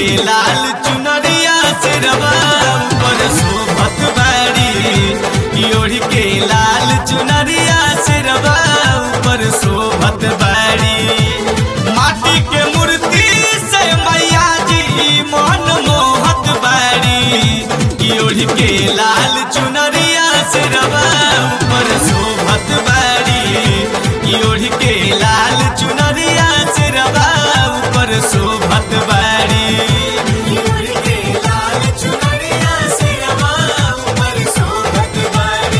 लाल चुनरिया से रवा ऊपर शोभत बाड़ी ओढ़ के लाल चुनरिया से रवा ऊपर शोभत बाड़ी माटी के मूर्ति से मैया जी मन मोहत बाड़ी ओढ़ के लाल चुनरिया से रवा ऊपर शोभत बाड़ी ओढ़ के लाल चुनरिया से रवा ऊपर शोभत बाड़ी ओढ़ के लाल चुनरिया से रवा ऊपर शोभत बाड़ी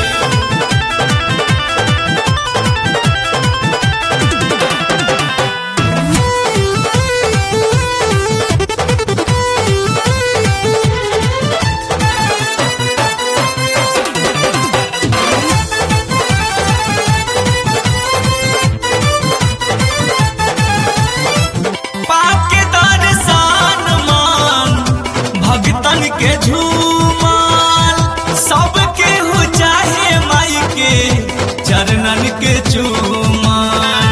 पाप के दर्शन मान भगतन के झूमाल सबके हो चाहे माई के चरणन के चूमाल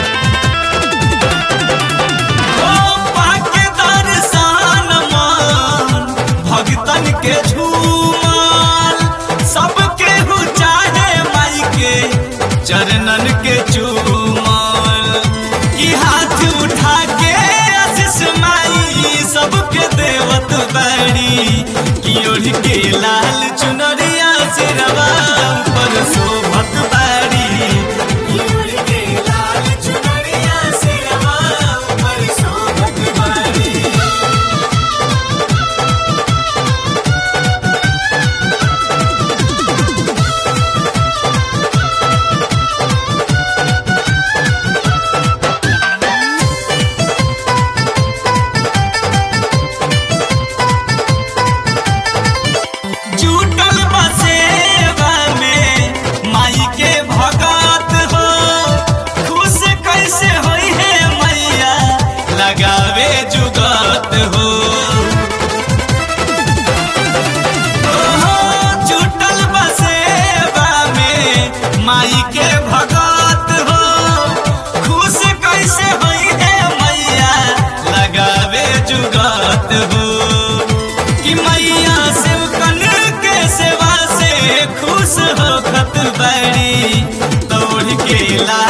ओ पाप के दर्शन मान भगतन के झूमाल सबके हो चाहे माई के चरणन के चूमाल की हाथ उठा के आशीष माई सबके देवत बड़ी की ओढ़ के लाल चुनरिया से रवा ऊपर शोभत बाड़ी की ओढ़ के लाल चुनरिया से रवा ऊपर शोभत बाड़ी जुटल बसेवा में माई के भगत हो खुश कैसे होई है मैया लगावे जुगत हो ओहो, जुटल बसेवा में माई के भगत हो खुश कैसे होई है मैया लगावे जुगत हो कि मैया सेवकन के सेवा से खुश हो खत बड़ी तोड़ के ला